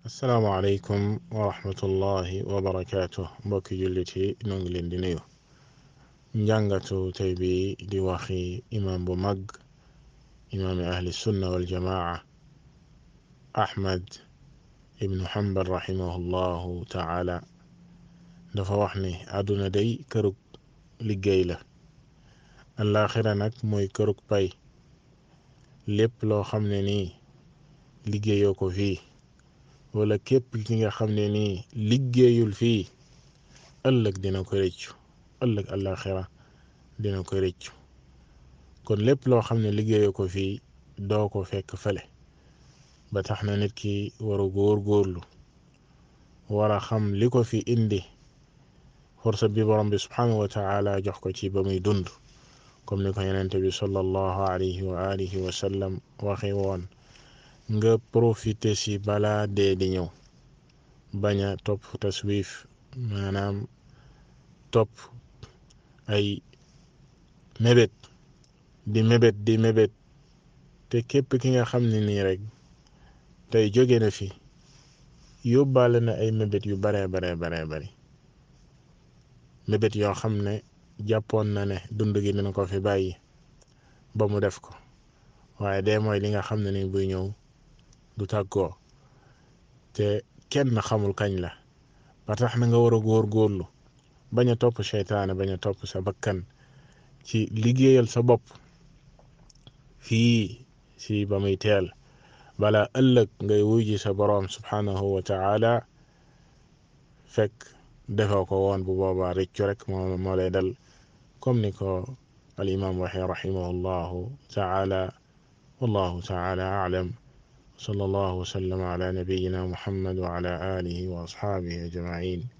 asalaamaaleykum wa rahmatullahi wa barakaatu mbokki jullit yi noo ngi leen di nuyu njàngatu tey bi di waxi imaam bu mag imaami ahli sunna wal jamaa ahmad ibnu hanbal rahimahullahu taala dafa wax ni àdduna day kërug liggéey la àllaaxira nag mooy kërug pay lépp loo xam ne nii liggéeyoo ko fii wala képp ki nga xam ne nii liggéeyul fii ëllëg dina ko rëccu ëllëg àllaaxira dina ko rëccu kon lépp loo xam ne liggéeyoo ko fii doo ko fekk fële ba tax na nit ki war a góor góorlu war a xam li ko fi indi forsa bi borom bi subhanahu wa taala jox ko ci ba muy dund comme ni ko yenente bi sallallahu alayhi wa alihi wa sallam waxe woon nga profité si balaa dee di ñëw bañ a topp taswif maanaam topp ay mébét di mébét di mébét te képp ki nga xam ne nii rek tey jóge na fi yóbbaale na ay mébét yu baree baree baree bari mébét yoo xam ne jàppoon na ne dund gi dina ko fi bàyyi ba mu def ko waaye dee mooy li nga xam ne ni buy ñëw du tàggoo te kenn xamul kañ la ba tax na nga war a góor góorlu bañ a topp seytaane bañ a topp sa bakkan ci liggéeyal sa bopp fii si ba muy teel bala ëllëg ngay wuy ji sa boroom subhanahu wa taala fekk defoo ko woon bu boobaa rëccu rek moo moo lay dal comme ni ko al imam waxee rahimahullahu taala wallahu taala alam صلى الله وسلم على نبينا محمد وعلى آله وأصحابه أجمعين